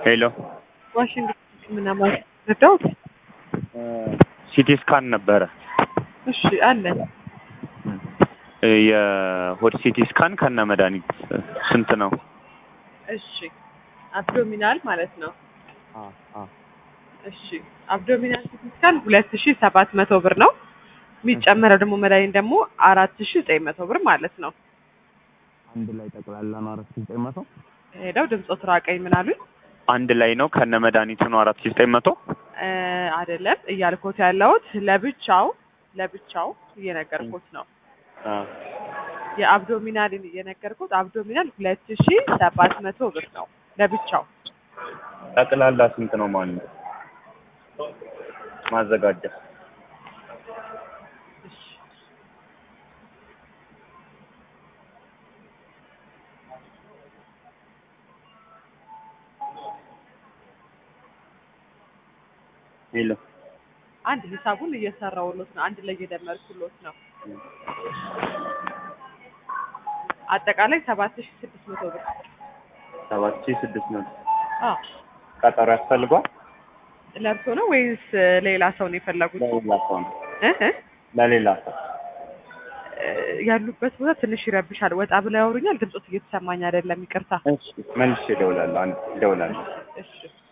ሄሎ ዋሽንግተን ሕክምና ማለት ረዳሁት። ሲቲ ስካን ነበረ እሺ አለ የሆድ ሲቲ ስካን ከነ መድኃኒት ስንት ነው? እሺ አብዶሚናል ማለት ነው። እሺ አብዶሚናል ሲቲ ስካን ሁለት ሺ ሰባት መቶ ብር ነው። የሚጨመረው ደግሞ መድኃኒት ደግሞ አራት ሺ ዘጠኝ መቶ ብር ማለት ነው። አንድ ላይ ጠቅላላ ነው አራት ሺህ ዘጠኝ መቶ ሄደው ድምፆት ራቀኝ ምን አሉኝ? አንድ ላይ ነው ከነ መድኃኒቱ ነው አራት ሺህ ዘጠኝ መቶ እ አይደለም እያልኮት ያለሁት ለብቻው ለብቻው እየነገርኩት ነው። የአብዶሚናል እየነገርኩት አብዶሚናል ሁለት ሺ ሰባት መቶ ብር ነው ለብቻው። ጠቅላላ ስንት ነው ማለት ነው? ማዘጋጃ እሺ ሄሎ አንድ ሂሳቡን እየሰራውሎት ነው። አንድ ላይ እየደመርኩሎት ነው። አጠቃላይ ሰባት ሺ ስድስት መቶ ብር። ሰባት ሺህ ስድስት መቶ አዎ ቀጠሮ ያስፈልጓል? ለብሶ ነው ወይስ ሌላ ሰው ነው የፈለጉት? ለሌላ ሰው ነው እ እ ለሌላ ሰው እ ያሉበት ቦታ ትንሽ ይረብሻል። ወጣ ብለው ያወሩኛል። ድምፆት እየተሰማኝ አይደለም። ይቅርታ። እሺ መልሼ እደውላለሁ አንድ እደውላለሁ እሺ